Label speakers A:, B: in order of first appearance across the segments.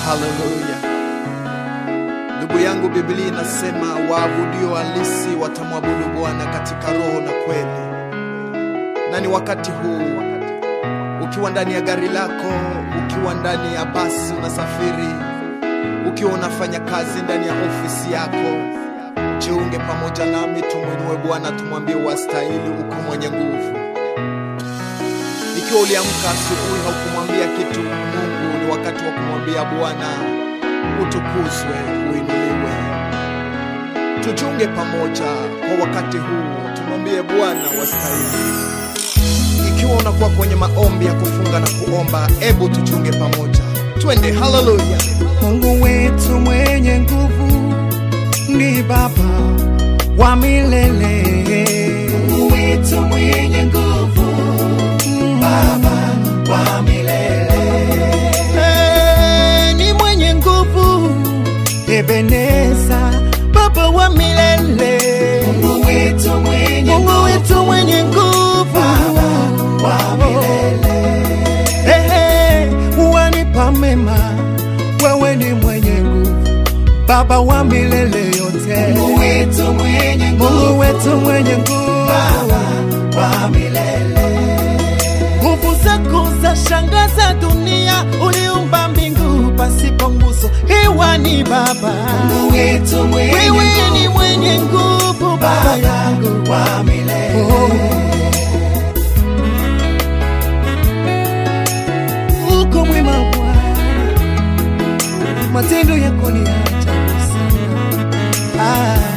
A: Haleluya. Ndugu yangu, Biblia inasema waabudio halisi watamwabudu Bwana katika roho na kweli. Na ni wakati huu, ukiwa ndani ya gari lako, ukiwa ndani ya basi unasafiri, ukiwa unafanya kazi ndani ya ofisi yako, jiunge pamoja nami, tumwinue Bwana, tumwambie wastahili, uko mwenye nguvu. Ikiwa uliamka asubuhi haukumwambia kitu Mungu, ni wakati wa kumwambia Bwana utukuzwe, uinuliwe. Tujiunge pamoja kwa wakati huu, tumwambie Bwana wastahili. Ikiwa unakuwa kwenye maombi ya kufunga na kuomba, ebu tujiunge pamoja, twende. Haleluya!
B: Mungu wetu mwenye nguvu ni Baba wa milele. Mungu wetu mwenye nguvu, Baba wa milele. Eh, ni mwenye nguvu, Ebeneza, Baba wa milele. Mungu wetu mwenye Mungu wetu mwenye nguvu, Baba wa milele. Ehe, wanipa mema, wewe ni mwenye nguvu, Baba wa milele yote. Mungu wetu mwenye nguvu, Mungu wetu mwenye nguvu, Baba wa milele. Nguvu zako za shangaza dunia, uliumba mbingu pasipo nguzo, hewa ni Baba. Mungu wetu mwenye wewe ni mwenye nguvu, Baba yangu wa milele. Oh. uko mwema Bwana, matendo yako ni ya ajabu sana. Ah.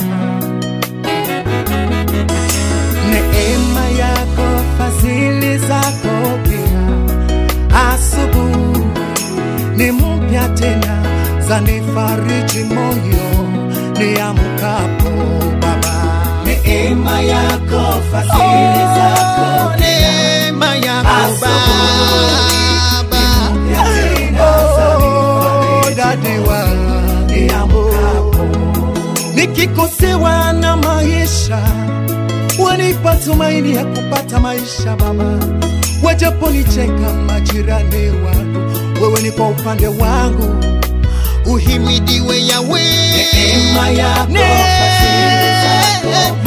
B: Neema yako, fadhili zako pia, asubuhi ni mpya tena, zanifariji moyo niamkapo Baba. Neema yako, fadhili zako pia, neema yako Baba Oh, dadi wa nikikosewa na maisha wanipa tumaini ya kupata maisha Baba, wajaponicheka majirani wangu, wewe ni kwa upande wangu, uhimidiwe Yawe. Neema yako, fadhili zako,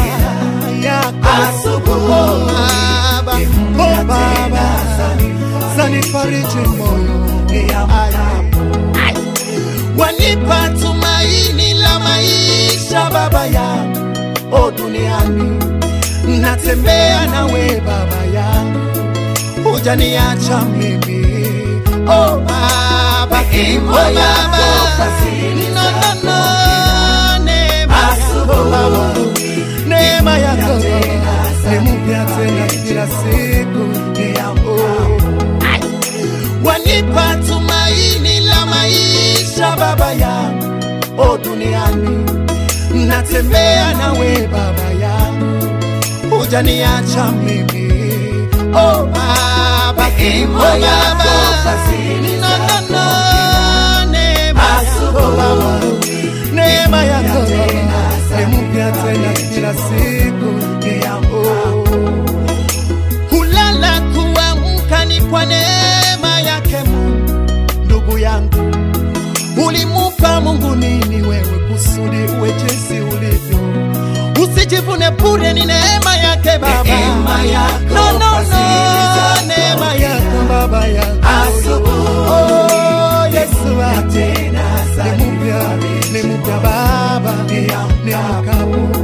B: asubuhi Baba, oh Baba, zanifariji moyo niamkapo wanipa tumaini la maisha baba yangu o duniani natembea nawe baba yangu hujaniacha mimi o baba o baba no, no, no. neema yako baba neema yako ni mpya tena kila siku niamkapo wanipa tumaini la maisha baba yangu o duniani natembea nawe baba yangu hujaniacha mimi o baba o baba no, no, no. neema yako baba neema yako ni mpya tena kila siku niamkapo kulala kuamka ni kwa neema yake Mungu. Ndugu yangu, ulimupa Mungu nini wewe kusudi uwe jinsi ulivyo? Usijivune bure, ni neema yake Baba,
C: Neema yako,
B: no, no, no,
C: fadhili zako
B: neema yako Baba yangu
C: Asubuhi,
B: oh, Yesu wangu
C: tena
B: ni mpya, ni mpya Baba, ni mkapo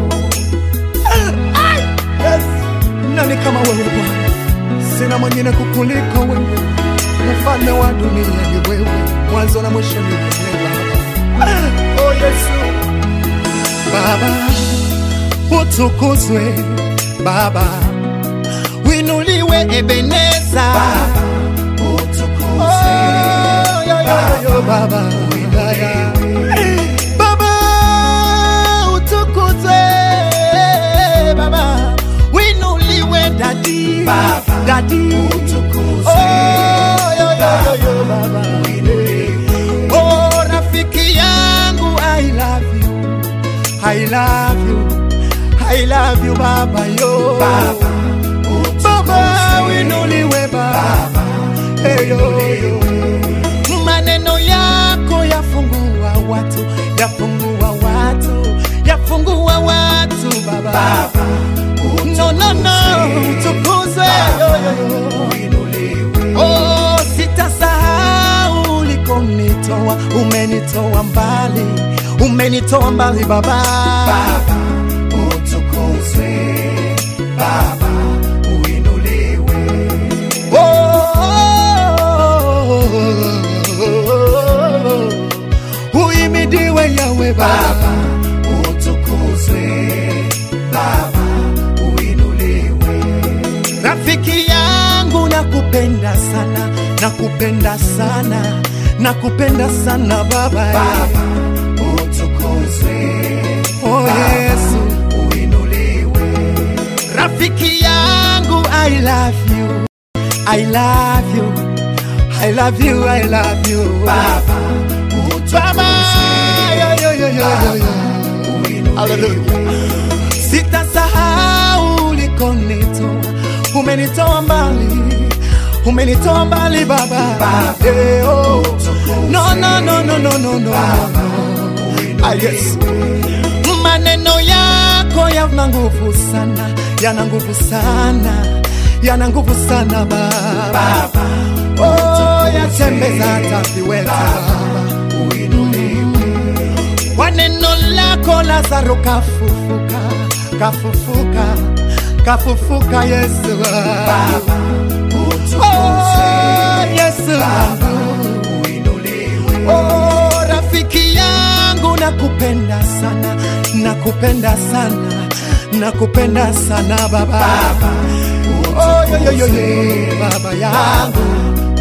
B: Yes. Nani kama wewe Bwana? Sina mwingine kukuliko wewe, mfalme wa dunia ni wewe, mwanzo na mwisho ni wewe Baba. Oh Yesu, Baba utukuzwe, Baba winuliwe, Ebeneza
C: Baba, utukuzwe.
B: Oh, yo, yo, yo, Baba wilaya. Baba utukuzwe, Baba winuliwe, dadi
C: Baba,
B: dadi
C: utukuzwe.
B: Oh, yo, yo, yo, yo, Baba Oh, rafiki yangu I love you I love you I love you Baba yo
C: Baba,
B: Baba winuliwe Baba
C: Baba,
B: Hey, yo, yo. maneno yako umenitoa umenitoa mbali umenitoa mbali baba
C: Baba utukuzwe, Baba uinuliwe,
B: Oh, uimidiwe yawe baba
C: Baba utukuzwe, Baba uinuliwe,
B: rafiki yangu nakupenda sana nakupenda sana nakupenda sana baba
C: Baba utukuzwe,
B: oh, yesu
C: uinuliwe,
B: rafiki yangu i love you i love you i love you i love you
C: Baba
B: baba
C: utukuzwe,
B: yo, yo, yo, yo, yo, yo.
C: uinuliwe,
B: sitasahau ulikonitoa umenitoa mbali umenitoa mbali baba
C: Baba,
B: Eh, oh.
C: utukuzwe,
B: no, no, no, no, no, no, no. Ah, yes. maneno yako yana nguvu sana yana nguvu sana yana nguvu sana baba
C: Baba
B: oh, yatembeza hata viweta baba
C: uinuliwe,
B: kwa neno lako Lazaro kafufuka, kafufuka, kafufuka Yesu.
C: Baba utukuzwe,
B: Oh, Yesu wangu.
C: uinuliwe,
B: Oh, rafiki yangu nakupenda sana, nakupenda sana, nakupenda sana baba.
C: Baba
B: Oh, yo, yo, yo, yo, baba yangu